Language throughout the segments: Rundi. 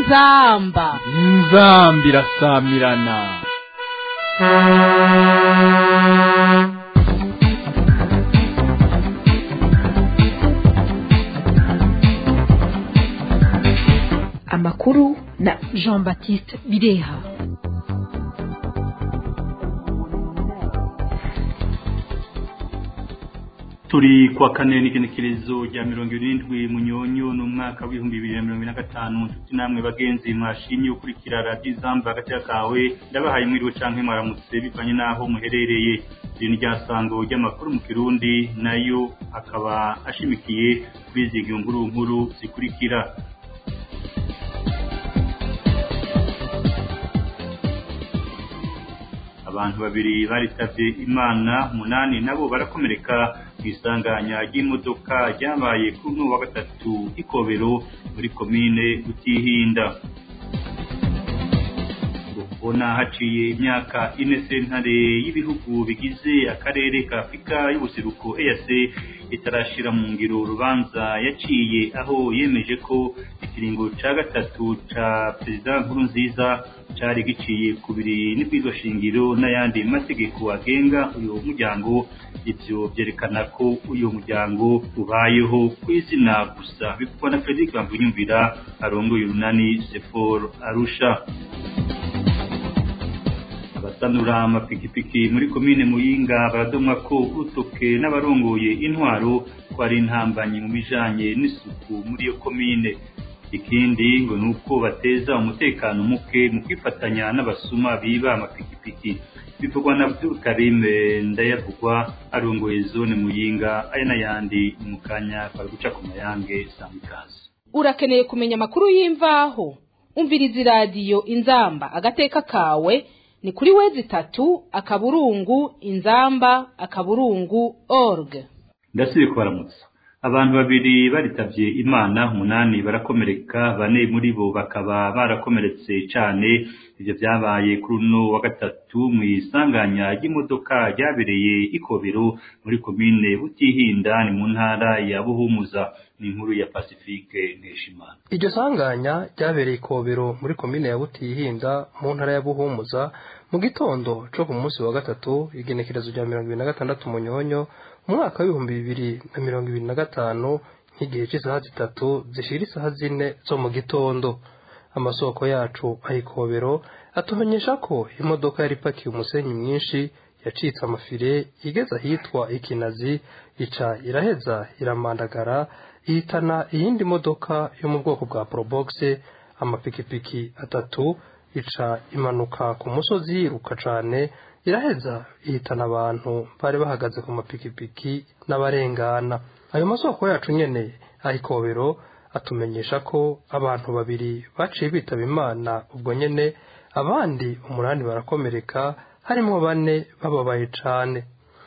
inzamba inzamba irasamirana amakuru na jean baptiste bireha turi kwa kane n'igenekerezo rya mirongo irindwi munyonyo n'umwaka w'ibihumbi bibiri na mirongo ine na gatanu nshuti namwe bagenzi mwashimye gukurikira radiyo izamba hagati kawe ndabahaye mwiriwe canke mwaramutse bivanye n'aho muherereye iri ni ryasango ry'amakuru mu kirundi nayo akaba ashimikiye kuri izi nkuru nkuru zikurikira abantu babiri baritavye imana munani nabo barakomereka mu isanganya ry'imodoka ryabaye kuri uno wa gatatu ikobero muri komine utihinda ubona haciye imyaka ine sentare y'ibihugu bigize akarere ka afurika y'ubuseruko EAC itarashira mu ngiro urubanza yaciye aho yemeje ko ikiringo ca gatatu ca perezida nkuru nziza cari giciye kubiri n'ibwirizwa shingiro n'ayandi mategeko agenga uyu muryango ivyo vyerekana ko uyu muryango ubayeho ku izina gusa bivugwa na Frederic Bamvunyumvira arongoye urunani Sefor Arusha abasanura amapikipiki muri komine muyinga baradomwa ko urutoke n'abarongoye intwaro ko ari intambanyi mu bijanye n'isuku muri iyo komine ikindi ngo ni uko bateza umutekano muke mu kwifatanya n'abasuma biba amapikipiki bivugwa na Abdul Karim ndayavugwa arongoye zone muyinga aya n'ayandi mu kanya kwa guca ku mayange samikazi urakeneye kumenya amakuru y'imvaho umviriza iradiyo inzamba agateka kawe ni kuri wezi itatu akaburungu inzamba akaburungu org ndasubiye kubaramutsa abantu babiri baritavye imana umunani barakomereka bane muri bo bakaba barakomeretse cane ivyo vyabaye kuri uno wa gatatu mu isanganya ry'imodoka ryabereye ikobero muri komine butihinda ni mu ntara ya buhumuza ni inkuru ya pacifique nkeshimana iryo sanganya ryabereye ikobero muri komine ya butihinda mu ntara ya buhumuza mu gitondo co ku munsi wa gatatu igenekerezo rya mirongo ibiri na gatandatu munyonyo umwaka w'ibihumbi bibiri na mirongo ibiri na gatanu nk'igihe cy'isaha zitatu zishira isaha zine zo mu gitondo amasoko yacu ayikobero atumenyesha ko imodoka yari ipakiye umusenyi mwinshi yacitse amafire igeze ahitwa ikinazi ica iraheza iramandagara ihitana iyindi modoka yo mu bwoko bwa porobogise amapikipiki atatu ica imanuka ku musozi yiruka cane iraheza ihitana abantu bari bahagaze ku mapikipiki n'abarengana ayo masoko yacu nyene ayikobero atumenyesha ko abantu babiri baciye bitaba imana ubwo nyene abandi umunani barakomereka harimwo bane bababaye cane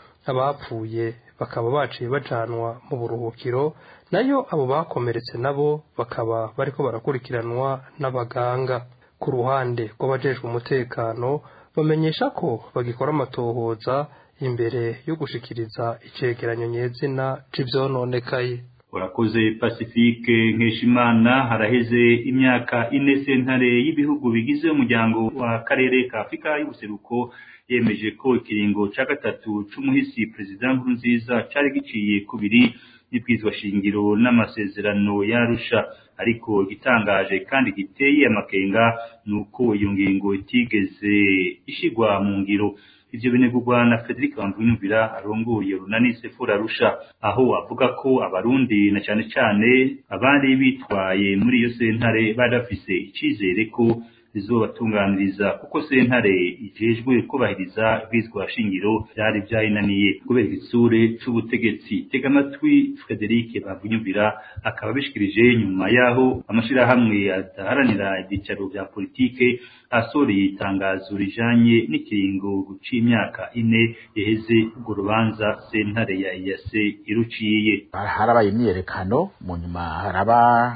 abapfuye bakaba baciye bajanwa mu buruhukiro nayo abo bakomeretse nabo bakaba bariko barakurikiranwa n'abaganga ku ruhande rw'abajejwe umutekano bamenyesha ko bagikora amatohoza imbere yo gushikiriza icegeranyo nyezina c'ivyononekaye urakoze pacifique nkeshimana haraheze imyaka ine sentare y'ibihugu bigize umuryango wa karere ka afurika y'ubuseruko yemeje ko ikiringo ca gatatu c'umuhisi perezida nkurunziza cari giciye kubiri n'ibwirizwa shingiro n'amasezerano yarusha ariko igitangaje kandi giteye amakenga ni uko iyo ngingo itigeze ishigwa mu ngiro ivyo binegurwa na Frederic Bamvunyumvira arongoye runani Sefura Arusha aho avuga ko abarundi na cane cane abari bitwaye muri iyo sentare bari bafise icizere ko rizobatunganiriza kuko sentare ijejwe kubahiriza ibwirizwa shingiro byari byayinaniye kubera igitsure c'ubutegetsi tega amatwi Frederic Bavunyumvira akaba bishikirije nyuma yaho amashirahamwe adaharanira ibyicaro vya politike asoreye itangazo rijanye n'ikiringo guca imyaka ine yaheze urwo rubanza sentare ya EAC iruciye harabaye imyiyerekano mu nyuma haraba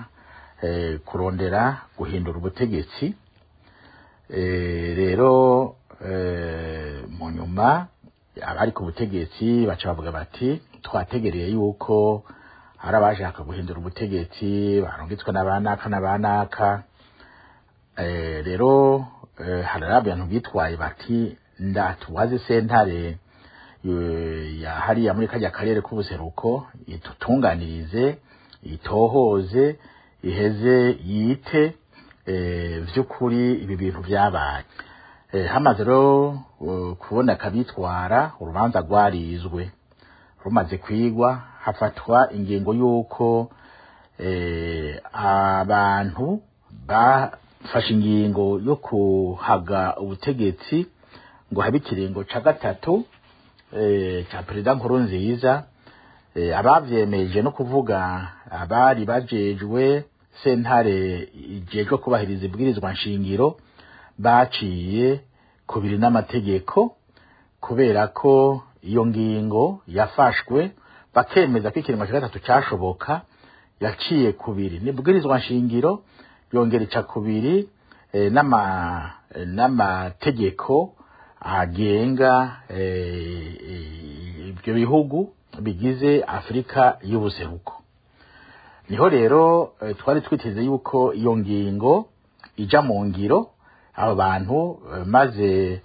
kurondera guhindura ubutegetsi rero mu nyuma abari ku butegetsi baca bavuga bati twategereye yuko hari abashaka guhindura ubutegetsi barungitswe n'abanaka n'abanaka Eh, rero eh, hari abantu bitwaye bati ndatubaze sentare eh, ya hariya muri kajya karere k'ubuseruko itutunganirize itohoze iheze yite eh, vy'ukuri ibi bintu vyabaye eh, hamaze rero eh, kuboneka bitwara urubanza rwarizwe rumaze kwigwa hafatwa ingingo y'uko eh, abantu bafashe ingingo yo kuhaga ubutegetsi ngo habe ikiringo ca gatatu eh, ca perezida nkuru nziza eh, abavyemeje no kuvuga abari bajejwe sentare ijejwe kubahiriza ibwirizwa nshingiro baciye kubiri n'amategeko kubera ko iyo ngingo yafashwe bakemeza ko ikiringo ca gatatu cashoboka yaciye kubiri nibwirizwa nshingiro yongera ica kubiri eh, n'ama eh, n'amategeko agenga eh, eh, ibyo bihugu bigize Afrika y'ubuseruko niho rero eh, twari twiteze yuko iyo ngingo ija mu ngiro abo bantu eh, maze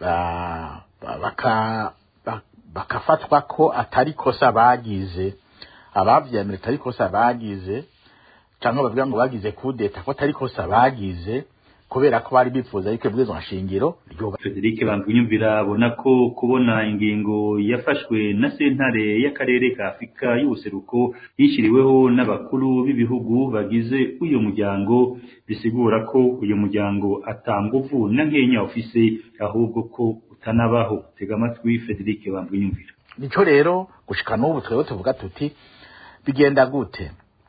ba- ba- baka ba- bakafatwa ko atari kosa bagize abavyemera atari kosa bagize canke bavuga ngo bagize kudeta ko atari kosa bagize kubera ko bari bifuza yuko ibwirizwa nshingiro ryoba Frederic Bangunyumvira abona ko kubona ingingo yafashwe na sentare y'akarere ka Afurika y'ubuseruko yishyiriweho n'abakuru b'ibihugu bagize uyu muryango bisigura ko uyu muryango atanguvu na nkenya ufise ahubwo ko utanabaho tega amatwi Frederic Bangunyumvira nico rero gushika n'ubu twebwe tuvuga tuti bigenda gute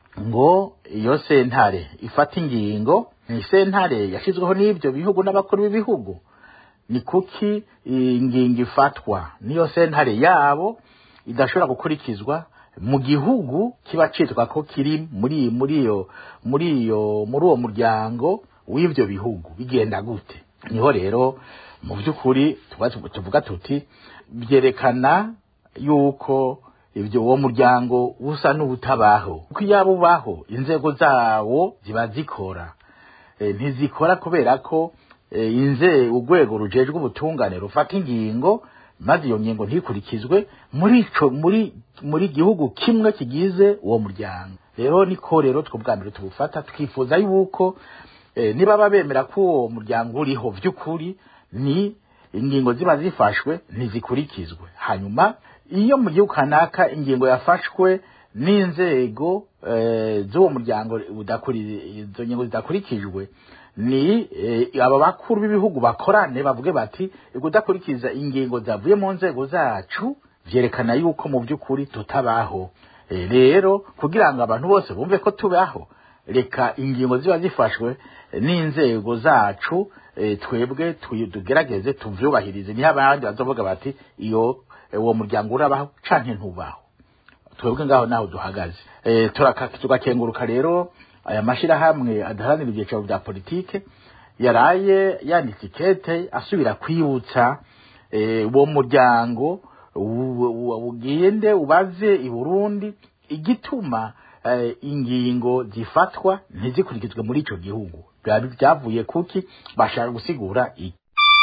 ngo iyo sentare ifata ingingo ni sentare yashyizweho n'ibyo bihugu n'abakuru b'ibihugu ni kuki ingingo ifatwa niyo sentare yabo idashobora gukurikizwa mu gihugu kiba citwa ko kiri muri muri iyo muri iyo muri uwo muryango w'ibyo bihugu bigenda gute niho rero mu by'ukuri tuba- tuvuga tuti byerekana yuko ibyo uwo muryango usa n'ubutabaho kuko iyo ubaho inzego zawo ziba zikora Eh, ntizikora kubera ko eh, inze urwego rujejwe ubutungane rufata ingingo maze iyo ngingo ntikurikizwe muri ico muri muri gihugu kimwe kigize uwo muryango rero niko rero twubwa mbere tubufata twifuza yuko eh, niba babemera ko uwo muryango uriho vy'ukuri ni ingingo ziba zifashwe ntizikurikizwe hanyuma iyo mu gihugu kanaka ingingo yafashwe n'inzego eh, z'uwo muryango udakuri izo ngingo zidakurikijwe ni eh, aba bakuru b'ibihugu bakorane bavuge bati kudakurikiza ingingo zavuye mu nzego zacu vyerekana yuko mu by'ukuri tutabaho Eh, rero kugira ngo abantu bose bumve ko tubaho reka ingingo ziba zifashwe eh, n'inzego zacu eh, twebwe tuyi- tugerageze tuvyubahirize niho abandi bazovuga bati iyo eh, uwo muryango urabaho canke ntubaho twebwe ngaho naho duhagaze eh turaka tugakenguruka rero aya mashirahamwe adaharanira ibyicaro bya politike yaraye yanditse ikete asubira kwibutsa eh, uwo muryango u- u- ugende ubaze i Burundi igituma eh, ingingo zifatwa ntizikurikizwe muri ico gihugu byari byavuye kuki bashaka gusigura iki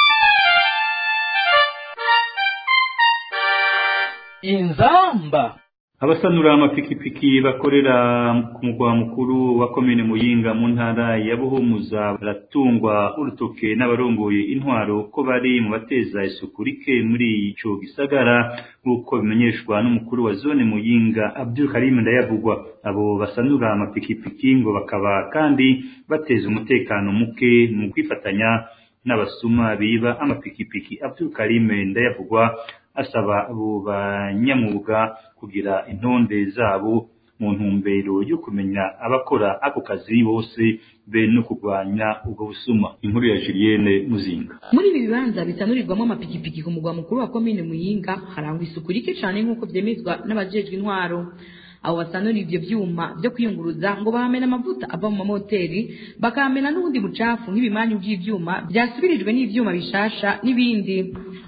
inzamba abasanura amapikipiki bakorera ku mugwa mukuru wa komine muyinga mu ntara ya buhumuza baratungwa urutoke n'abarongoye intwaro ko bari mu bateza isuku rike muri ico gisagara nk'uko bimenyeshwa n'umukuru wa zone muyinga abdul karim ndayavugwa abo basanura amapikipiki ngo bakaba kandi bateza umutekano muke mu kwifatanya n'abasuma biba amapikipiki abdul karim ndayavugwa asaba abo banyamwuga kugira intonde zabo mu ntumbero yo kumenya abakora ako kazi bose be no kurwanya ubwo busuma inkuru ya Julienne Muzinga muri ibi bibanza bitanurirwamo amapikipiki ku mugwa mukuru wa komine muyinga harangwa isuku rike cyane nk'uko byemezwa n'abajejwe intwaro abo basanura ibyo byuma byo kwiyunguruza ngo bahamena amavuta ava mu mamoteri bakahamena n'ubundi bucafu nk'ibimanyu by'ibyuma byasubirijwe n'ibyuma bishasha n'ibindi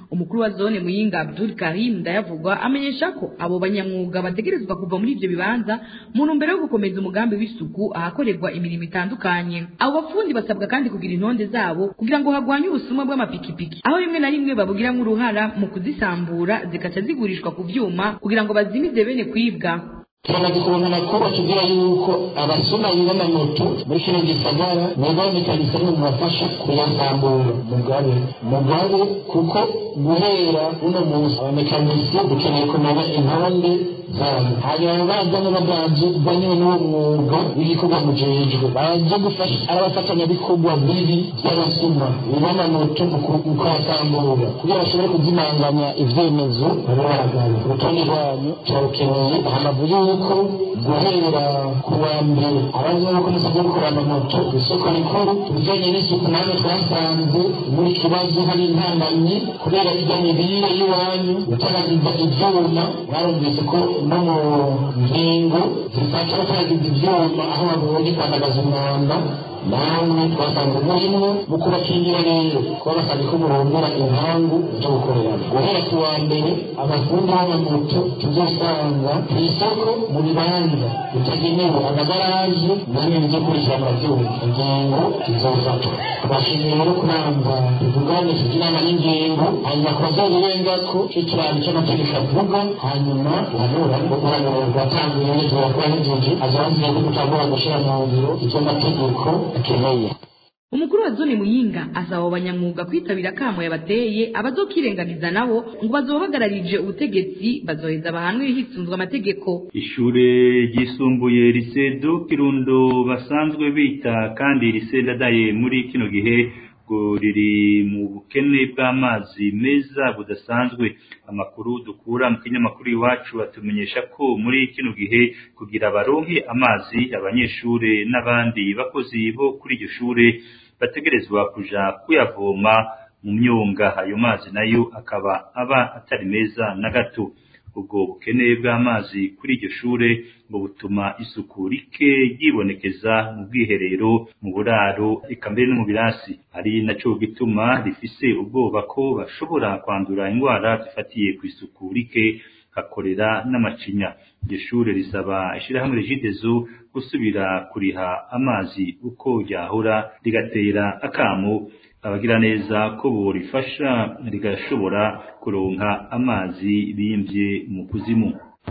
umukuru wa zone muyinga abdul karim ndayavugwa amenyesha ko abo banyamwuga bategerezwa kuva muri ivyo bibanza mu ntumbero yo gukomeza umugambi w'isuku ahakorerwa imirimo itandukanye abo bafundi basabwa kandi kugira intonde zabo kugira ngo hagwanye ubusuma bw'amapikipiki aho rimwe na rimwe babugiramwo uruhara mu kuzisambura zikaca zigurishwa ku vyuma kugira ngo bazimize bene kwibwa turamaze kubona amakuru atubwira yuko abasoma b'amamoto muri kino gisagara boba mekanisme mu bafasha kuyasambura mugabe mugabe kuko guhera uno munsi abamekanisme dukeneye kumenya intonde zabo hanyuma baza n'abaganje banywe n'uwo mwuga w'igikorwa mujejwe baje gufasha abafatanyabikorwa bibi by'abasuma b'amamoto mu kuyasambura kugira bashobore kuzimanganya ivyemezo baba baragaye urutonde rwanyu turarukeneye hamavu yuko guhera ku wa mbere abazoba ko musabye gukora amamoto isoko rikuru ibijanye n'isuku namwe twasanze muri kibazo hari intambanyi kubera irya mibire y'iwanyu gutaragiza ivyuma barumvise ko no mu ngingo zifata gutaragiza ivyuma aho babonye kwandagaza umwanda namwe twasanze murimwo mu kubakingira rero kuba basabye ko murondera inkangu zo gukoreramo guhera ku wa mbere abafundi b'amamoto tuzosanga ku isoko mu bibanza bitagenewe amagaraje namwe bijye kurikirana byuma ingingo zizofatwa tubashimiye rero kubanza tuvuganisha inama n'ingingo hanyuma ku bazobirengako cyo kirango cy'amategeko avuga hanyuma uhanura uhanura rwatanguye neza rwahejeje azaziye ko gutangura gushyira mu ngiro icyo mategeko akeneye umukuru wa zone muyinga asaba abo banyamwuga kwitabira akamo yabateye abazokirenganiza nabo ngo bazobahagararije ubutegetsi bazoheza bahanwe hisunzwe amategeko ishure ryisumbuye risedo kirundo basanzwe bita kandi risedadaye muri kino gihe ngo riri mu bukene bw'amazi meza budasanzwe amakuru dukura mu kinyamakuru iwacu batumenyesha ko muri kino gihe kugira baronke amazi abanyeshure n'abandi bakozi bo kuri iryo shure bategerezwa kuja kuyavoma mu myonga ayo mazi nayo akaba aba atari meza na gato ubwo bukene bw'amazi kuri iryo shure ngo butuma isuku rike ryibonekeza mu bwiherero mu buraro eka mbere no mu birasi ari naco gituma rifise ubwoba ko bashobora kwandura indwara zifatiye ku isuku rike hakorera n'amacinya iryo shure risaba ishirahamwe regidezo gusubira kuriha amazi uko ryahora rigatera akamo abagira neza ko borifasha rigashobora kuronka amazi bimvye mu kuzimu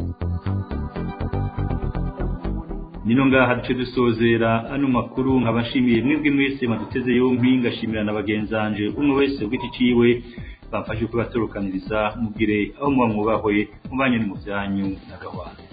nino ngaha duce dusozera ano makuru nkabashimiye mwebwe mwese maduteze yompi ngashimira na bagenzanje umwe wese ugiti ciwe bamfashe kubaturukaniriza mugire aho muba mwubahwe mubanye no mu vyanyu na gahwana